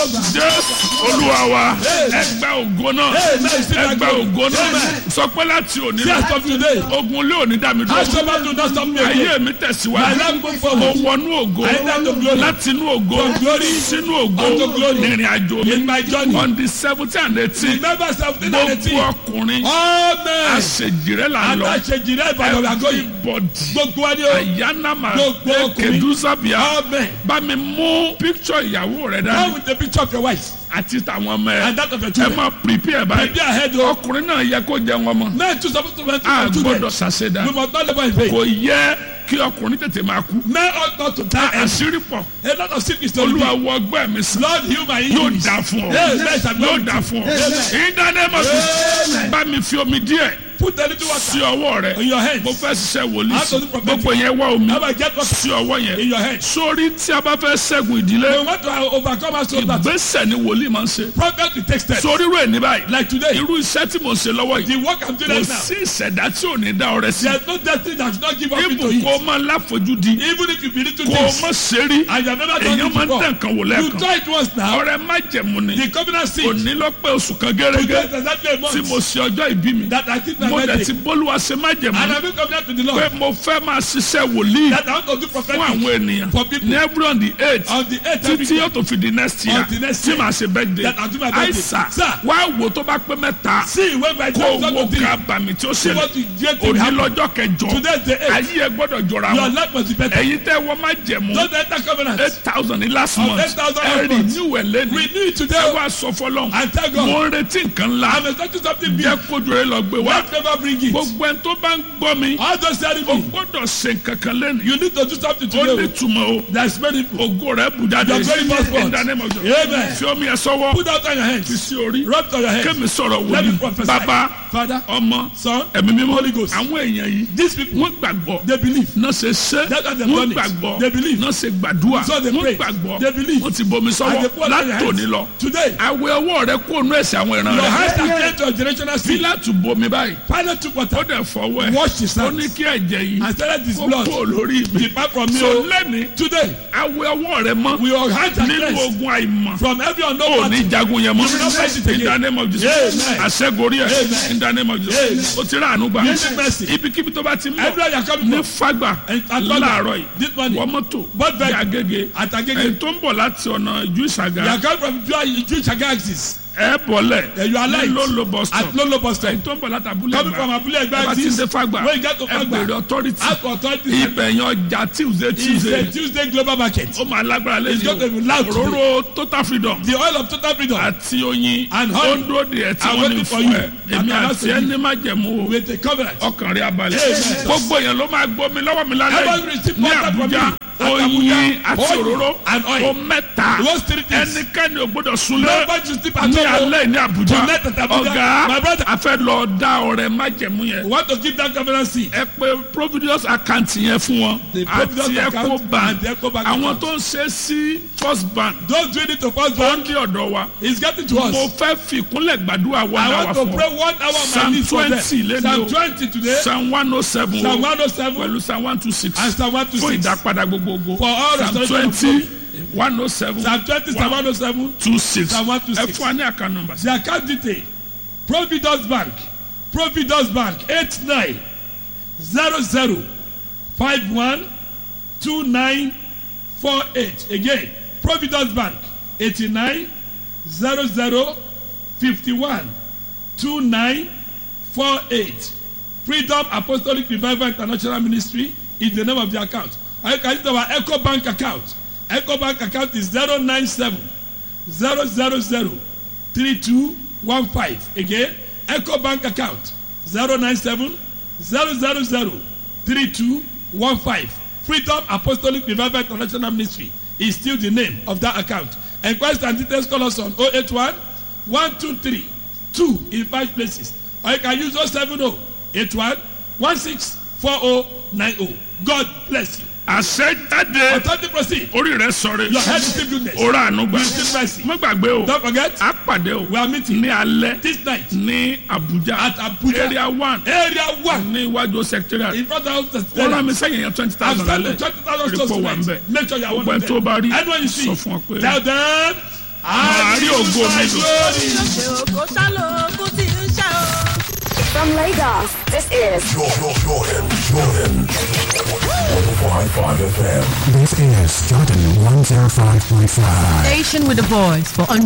jésù olúwa wa ẹgbẹ́ ògo náà ẹgbẹ́ ògo náà sọ pé láti òní Yes, from today. ogun lé òní dá mi I dúró shall not do not stop me ayé again. mi My tẹ̀síwájú life go mo forward. wọnú ògo I enter to glory. láti inú ògo From glory sínú ògo unto glory. ìrìn àjò mi In my journey. on the seventeen and eighteen Remember something and gbogbo eighteen. ọkùnrin Amen. àṣejìrẹ́ là ń lọ Àtàṣejìrẹ́ Ìbàdàn we are going. everybody Gbogbo wa ni o. ayanama Gbogbo ọkùnrin. kedusabia Amen. bá mi mú picture ìyàwó rẹ Come dání with the picture of your wife àti tàwọn ọmọ and ẹ that of your ẹ children. máa prepare báyìí Be ahead o. ọkùnrin náà yẹ kó jẹun ọmọ Men too suppose to mentor a their children. gbọ́dọ̀ ṣàṣedá We must not labour in vain. kò yẹ kí ọkùnrin tètè máa kú Men ought not to die early. àṣírí pọ̀ A lot of sickness to olúwa be. wọ ọgbẹ́ mi sàn Lord heal my yóò injuries. dà fún ọ Amen. Shall be yóò with dà you. fún ọ Amen. ìdánimọ̀ bá mi fi omi díẹ̀ Put a little sí water ọwọ́ rẹ in your hands. mo fẹ́ ṣiṣẹ́ wòlíì How sí to do prophetic. gbogbo yẹn wá omi How about get water sí ọwọ́ in yẹn your hands? sórí tí a bá fẹ́ ṣẹ́gun ìdílé We want to overcome our soul battle. ìgbésẹ̀ ni wòlíì máa ń ṣe Prophet will take steps. sórí rẹ̀ ní báyìí Like today, irú iṣẹ́ tí mo ń ṣe lọ́wọ́ yìí the work I'm doing kò right now. sí ìṣẹ̀dá tí ò ní dá ọrẹ sí There's no destiny that should not give up ibù into kó it. o máa láfojúdi Even if you believe to kó o things má ṣe rí and you have never done èèyàn it máa ń before, tẹ̀ nǹkan wò you lẹ́ẹ̀kan try it once now. ọrẹ má jẹ̀mú ni The covenant seed. òní ló pé oṣù kan Today gẹ́gẹ́ is exactly a tí mo month ṣe ọjọ́ ìbí mi that I keep my mo dẹ̀ birthday. ti bólúwa ṣe má jẹ̀mú And I will covenant to the pé Lord mo fẹ́ máa ṣiṣẹ́ wòlíì that I want to do fún prophetic àwọn ènìyàn for people ní every on the eight on the 8th every títí day. yóò tó fi di next year On the next tí year. màá ṣe birthday That I'll do my birthday. àìsà Sir. wá wò tó bá pé mẹ́ta See when my kó time is wo not to ká thee. bàmí tí ó See ṣẹlẹ̀ what you get to òní happen. lọ́jọ́ kẹjọ Today is the 8th. ayé ẹ gbọ́dọ̀ jọra Your wọn life must be better. ẹ̀yin tẹ́ wọ́n má jẹ̀mú Don't enter covenant. eight thousand ní last Of month 8,000 ẹ last rí month. new ẹ̀ lẹ́nu We need ẹ today. wá sọ fọlọ́n And thank God. mo ń retí nǹkan ńlá I'm expecting something big. jẹ́ kójú rẹ lọ gbé wá Let never bring it. gbogbo ẹni tó bá ń gbọ́ mi All those telling o me gbọ́dọ̀ ṣe nǹkan kan lẹ́nu you need to do something ó ní today. túmọ̀ o There's many people. ògo rẹ bù jáde Your very first in the name of Jesus. Amen. fi omi ẹ sọ́wọ́ Put out on your fi hands. sí orí Rub it on your hands. kémi sọ̀rọ̀ Let me wòlíì prophesy. bàbá Father, ọmọ Son, ẹ̀mí mímọ́ Holy Ghost. àwọn èèyàn yìí these people, wọ́n gbàgbọ́ they believe. náà ṣe ṣe That's why they've wọ́n done it. gbàgbọ́ They believe. náà ṣe gbàdúrà So they wọ́n pray. gbàgbọ́ They believe. wọ́n ti bomi And sọ́wọ́ they put out their látòní hands. lọ Today, àwẹ̀ ọwọ́ rẹ kó nú ẹ̀sẹ̀ àwọn ìran your hands rẹ are clear to your generational seed. pílátù bomi báyìí Pilate took ó water, dẹ̀ fọwọ́ ẹ̀ washed his ó ní hands, kí ẹ̀jẹ̀ yìí and started his ó blood. kó lórí mi Depart from me. so o. lẹ́ni Today, àwẹ̀ ọwọ́ rẹ mọ́ we all hands are nínú cleansed ogun àìmọ̀ from every ó unknown ní party. jagun yẹn mọ́ You will not fight it in again. the name of Jesus Amen. àṣẹgorí ẹ̀ Amen. in the name of Jesus Amen. ó ti rà àánú gbà You need mercy. ibikíbi tó bá ti mọ̀ Everywhere you are coming ní from. fagbà And at Fagbà, láàárọ̀ yìí this morning, wọ́n mọ́tò Both ní vehicle. agége At Agege. ẹni tó ń bọ̀ láti ọ̀nà ìjú You ìṣàgá are coming from Jewish Jewish axis. ẹ bọ̀lẹ̀ Yeah, you are ní light. lólo bus stop At Lolo bus stop. ẹni tó ń bọ̀ láti abúlé Coming from gbà Abule Egba ẹ bá ti axis. dé fagbà When you get to ẹ Fagba, bèrè authority ask for authority. ibẹ̀ yan ọjà tuesday It's a tuesday Tuesday global market. ó máa lágbára It's going to be lẹ́yìn loud today. òróró total freedom The oil of total freedom. àti oyin And ó honey. ń dúró de ẹ̀ tí I'm wọ́n ní waiting for fún you. ẹ èmi I'm about àti to ẹni má jẹ̀mú o with a covenant. ọkàn rẹ̀ abalẹ̀ Amen. gbogbo èèyàn ló máa gbọ́ mi lọ́wọ́ mi lálẹ́ Everybody yìí receive ní water from Àbújá me. At oyin Abuja, àti oil òróró and oil. o mẹ́ta Those three things. ẹnikẹ́ni ò gbọ́dọ̀ súnlé Nobody should sleep at ní home. alẹ́ ní Àbújá Tonight at Abuja. ọ̀gá My brother. a fẹ́ lọ dá ọrẹ májẹ̀mú yẹn We want to give that covenant seed. ẹ pé providence account yẹn fún wọn The Providence àti account Ecobank and the Ecobank àwọn account. tó ń ṣe sí first bank Those doing it to first ó ń bank dí ọ̀dọ̀ wa is getting to mo us. fẹ́ fi ìkúnlẹ̀ gbàdúrà wọn I náà wá want to fún pray ọ one hour on my Psalm knees for them. 20 lẹ́nu o. Psalm 20 today. psalm one oh seven Psalm o 107 pẹ̀lú psalm one two six and Psalm fún 126. ìdápadà gbogbogbò For all psalm restoration of twenty one oh seven Psalm 20, Psalm 107. two six Psalm ẹ 126. fún wa ní àkànnà nọ́mbà sí. The account detail. Providence Bank. Providence Bank. 89 00 51 2948. Again. Providence Bank. 89 00 51 2948. Freedom Apostolic Revival International Ministry is the name of the account. Or you can use our Echo Bank account. Echo Bank account is 097 000 3215. Again, Echo Bank account 097 000 3215. Freedom Apostolic Revival International Ministry is still the name of that account. Enquiries and details call us on 081 123 2 in five places. Or you can use 070 81 164090. God bless you. àṣẹ jáde Authority proceed. orí rẹ sọ̀rọ̀ Your head is still goodness. orí àánú gbà You still mercy. má gbàgbé o Don't forget, a pàdé o we are meeting ní alẹ́ this night ní Abuja at Abuja. area one Area 1 ní iwájú secretariat in front of the wọ́n rán mi stadium. sẹ́yìn yẹn twenty I've thousand sent the lálẹ́ 20,000 Report stores wà ń bẹ̀. tonight. Make sure you are one gbogbo of ẹ̀ tó bá them. rí Anyone you see, sọ fún ọ pé. tell them, I ògo mi lò. Ògo sálò ogun tí ń ṣe o. From Lagos, this is Jordan, Jordan, Jordan. 105.5 FM. This is Jordan 105.5. Station with a voice for